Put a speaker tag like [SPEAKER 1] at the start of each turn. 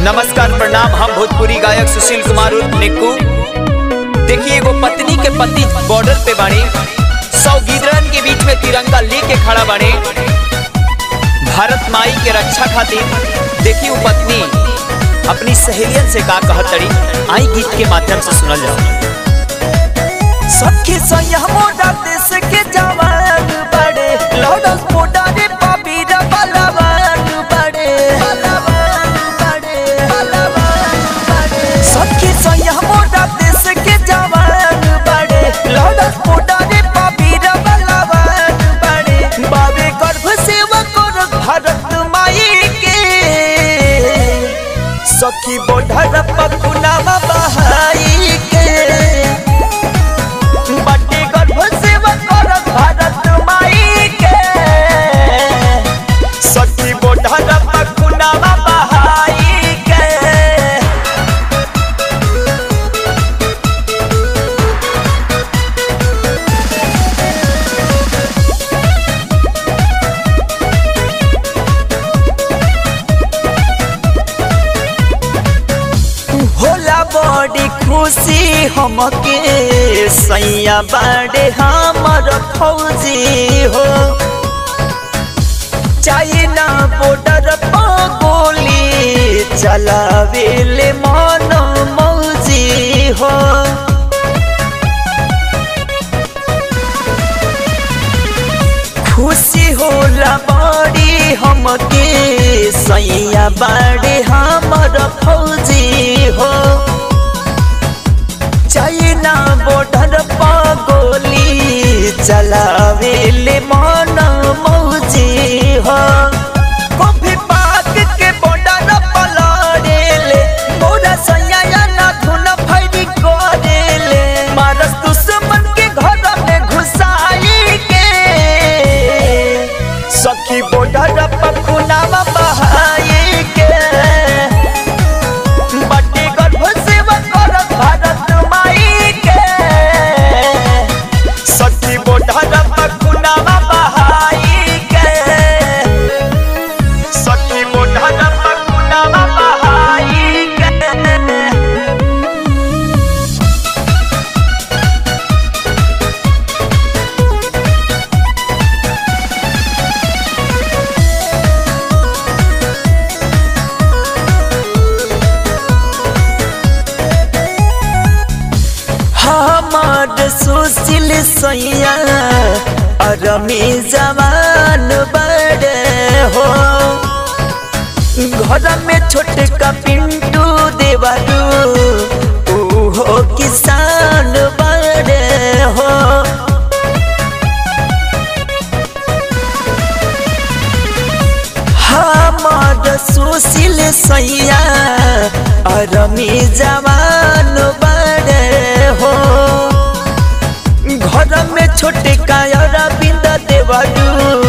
[SPEAKER 1] नमस्कार प्रणाम हम भोजपुरी गायक सुशील कुमार उर्फ निक्कू देखिए एगो पत्नी के पति बॉर्डर पे बाड़े सौ गिदरन के बीच में तिरंगा लेके खड़ा बाड़े भारत माई के रक्षा खातिर देखिए वो पत्नी अपनी सहेलियन से का कहत तड़ी आई गीत के माध्यम से सुनल जाओ
[SPEAKER 2] सखी सैया मोटा देश के जवान बड़े लौडस मोटा रे पापीर बलवान बड़े बलवान बड़े बलवान बड़े सखी सैया मोटा देश के जवान बड़े लौडस मोटा रे पापीर बलवान बड़े बाबे गर्भ सेवा कर भारत माई के सखी बोढ़र पकुनामा बहाई के बटे गर्भ सेवा करत भारत माई के सखी बोढ़र पकुनामा बहाई के होला बड़ी खुशी हमके सैया बाड़े हमर फौजी हो चाइना बॉर्डर पर गोली चलावेले मन मौजी हो खुशी होला बड़ी हमके सैया बाड़े हमर फौजी हो चाइना बॉर्डर पर गोली चलावेले मन मौजी हो कॉफी पाक के बॉर्डर पर लड़ेले मोरा सैया ना धुन फैरी करेले मारस दुश्मन के घर में घुसाई के सखी बॉर्डर पर खुनामा बहाई के बटे गर्भ सेवा करत भारत माई के सखी बॉर्डर पर खुनामा बहाई के सखी बॉर्डर पर खुनामा बहाई के हमार सुशील सैया अरमी जवान बड़े हो घर में छोटे का पिंटू देवारू ऊ हो किसान बड़े हो हमार सुशील सैया अरमी जवान बड़े हो घर में छोटे कायर बिंद देवरू